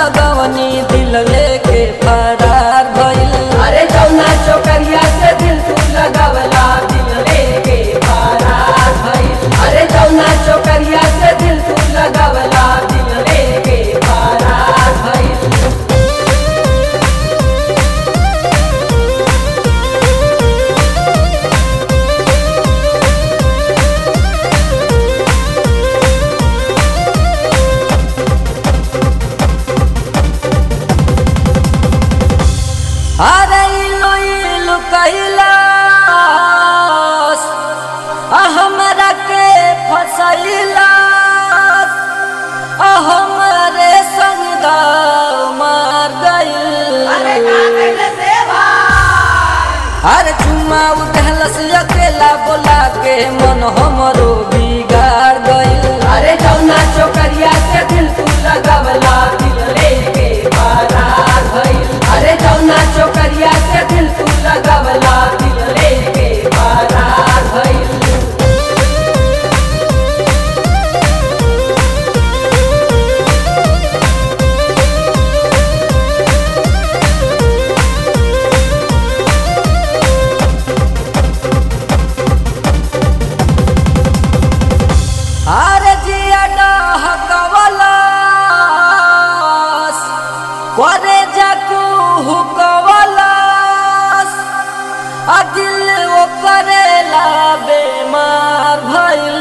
लगवनी दिल लेके फरार भइल अरे जौना चोकरिया से दिल तू लगावला दिल लेके फरार भइल अरे जौना चोकरिया से दिल तू लगावला दिल लेके फरार भइल अरे इलो इलो कैलास आ हमरा के फसैलास आ हमरे संग दाव मार गइल अरे चुम्मा उठलस अकेला बोला के मन हमरो बिगाड़ गइल अरे जौना चोकरिया से दिल तू लगावला दिल लेके फरार भइल अरे जौना चोकरिया से दिल तू लगावला दिल लेके फरार भइल अरे जिया डहकवलस करे जाकू हुकवलस आ दिल वो करेला बेमार भइल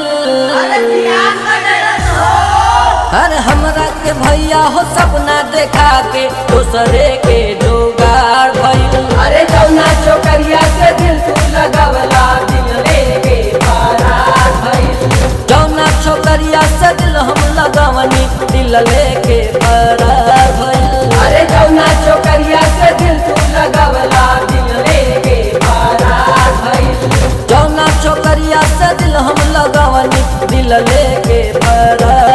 अरे हमरा के भैया हो सपना देखा के दूसरे के जोगाड़ भइल अरे जौना चोकरिया से दिल तू लगावला दिल लेके फरार भइल जौना छोकरिया से दिल हम लगवनी दिल लेके फरार भइल अरे जौना चोकरिया से दिल तू लगावला दिल लेके फरार भइल जौना छोकरिया से दिल हम लगवनी दिल लेके फरार